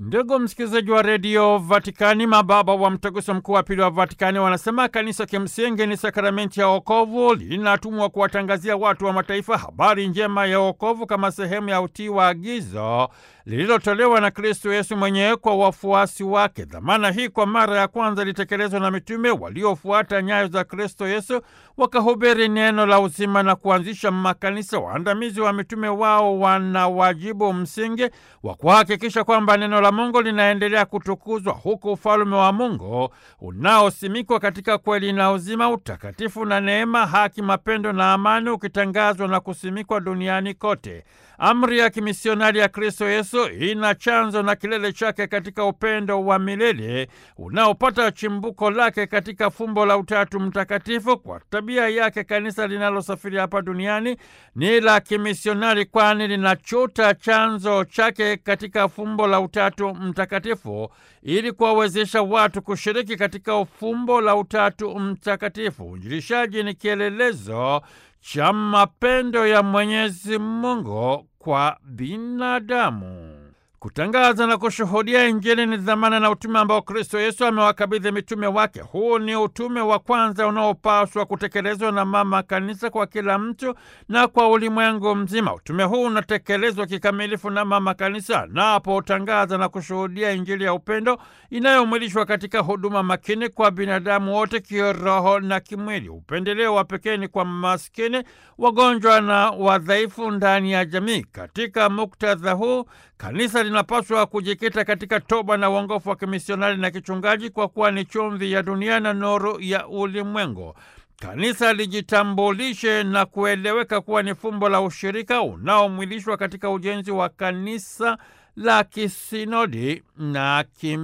Ndugu msikilizaji wa redio Vatikani, mababa wa mtaguso mkuu wa pili wa Vatikani wanasema kanisa kimsingi ni sakramenti ya wokovu, linatumwa kuwatangazia watu wa mataifa habari njema ya wokovu kama sehemu ya utii wa agizo lililotolewa na Kristo Yesu mwenyewe kwa wafuasi wake. Dhamana hii kwa mara ya kwanza ilitekelezwa na mitume waliofuata nyayo za Kristo Yesu, wakahubiri neno la uzima na kuanzisha makanisa. Waandamizi wa mitume wao wana wajibu msingi wa kuhakikisha kwamba neno la Mungu linaendelea kutukuzwa, huku ufalume wa Mungu unaosimikwa katika kweli na uzima, utakatifu na neema, haki, mapendo na amani ukitangazwa na kusimikwa duniani kote. Amri ya kimisionari ya Kristo Yesu ina chanzo na kilele chake katika upendo wa milele unaopata chimbuko lake katika fumbo la Utatu Mtakatifu. Kwa tabia yake, kanisa linalosafiri hapa duniani ni la kimisionari, kwani linachota chanzo chake katika fumbo la Utatu Mtakatifu ili kuwawezesha watu kushiriki katika fumbo la Utatu Mtakatifu. Uinjilishaji ni kielelezo cha mapendo ya Mwenyezi Mungu kwa binadamu. Kutangaza na kushuhudia Injili ni dhamana na utume ambao Kristo Yesu amewakabidhi mitume wake. Huu ni utume wa kwanza unaopaswa kutekelezwa na Mama Kanisa kwa kila mtu na kwa ulimwengu mzima. Utume huu unatekelezwa kikamilifu na Mama Kanisa anapotangaza na kushuhudia Injili ya upendo inayomwilishwa katika huduma makini kwa binadamu wote, kiroho na kimwili. Upendeleo wa pekee ni kwa maskini, wagonjwa na wadhaifu ndani ya jamii. Katika muktadha huu kanisa linapaswa kujikita katika toba na uongofu wa kimisionari na kichungaji, kwa kuwa ni chumvi ya dunia na nuru ya ulimwengu. Kanisa lijitambulishe na kueleweka kuwa ni fumbo la ushirika unaomwilishwa katika ujenzi wa kanisa la kisinodi na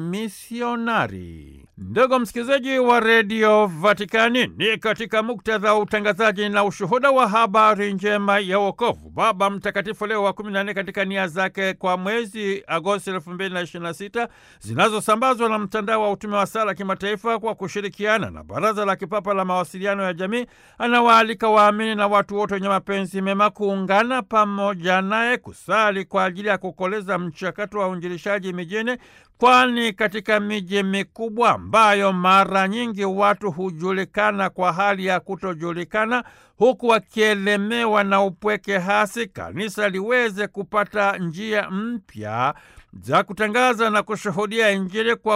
kimisionari. Ndugu msikilizaji wa redio Vatikani, ni katika muktadha wa utangazaji na ushuhuda wa habari njema ya wokovu, Baba Mtakatifu Leo wa kumi na nne katika nia zake kwa mwezi Agosti elfu mbili na ishirini na sita zinazosambazwa na mtandao wa utume wa sala kimataifa kwa kushirikiana na Baraza la Kipapa la Mawasiliano ya Jamii, anawaalika waamini na watu wote wenye mapenzi mema kuungana pamoja naye kusali kwa ajili ya kukoleza mchakato wa uinjilishaji mijini, kwani katika miji mikubwa ambayo mara nyingi watu hujulikana kwa hali ya kutojulikana, huku wakielemewa na upweke hasi, kanisa liweze kupata njia mpya za kutangaza na kushuhudia Injili kwa